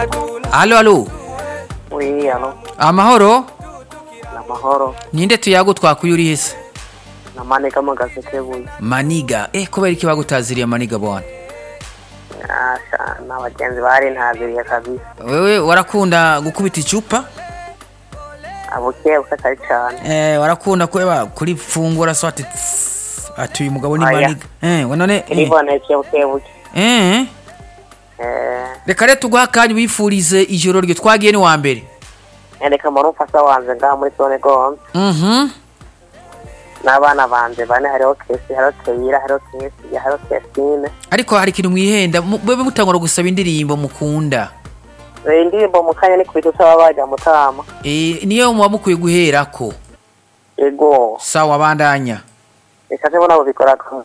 Alo alo Oui, alo. amahoro Namahoro. ninde tuyago twakuye uri hese Namanika mu gasekebuye. maniga eh kubera iki bagutaziriye maniga bwana Asha, n'abagenzi bari ntaziriye kabisa. wewe warakunda gukubita icupa Abuke bukatari cyane. eh warakunda kweba kuri fungura so ati ati uyu mugabo ni Oya. maniga eh we none eh, Iriboneke buke buke. eh Eh, reka rero tuguha akanya wifurize ijoro ryo twagiye ni wa mbere reka muri umfasha wanje ngaha muri zone gonze. mhm N'abana banje bane hariho Kesi, hariho Keira, hariho Kesi, hariho Kesine. ariko hari ikintu mwihenda mu- bebe mutangura gusaba indirimbo mukunda Eh, indirimbo mu kanya ni kubita usaba bajya mutama. eh niyo muba mukwiye guherako Ego. sawa bandanya Reka se bona bubikora ko.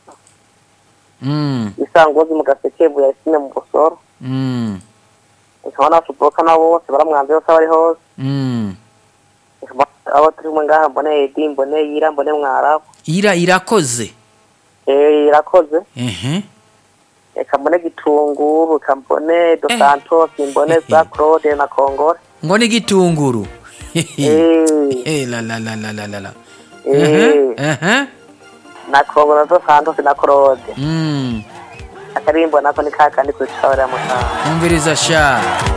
mm Isangozi mu gasekebuye Yasine mu Busoro. mm Nkabona Suboka na bose baramwanze yose abari hose. mm abo turi kumwe ngaha mbone edi mbone yira mbone mwarabu ira irakoze eh irakoze ehe reka mbone gitunguru reka mbone dos santos mbone za claude na kongore ngo ni gitunguru eh eh la la la la la la la eh ehe na kongore na dos santos na claude mm akarimbo nako ni kakandi kwicara mutanga umviriza sha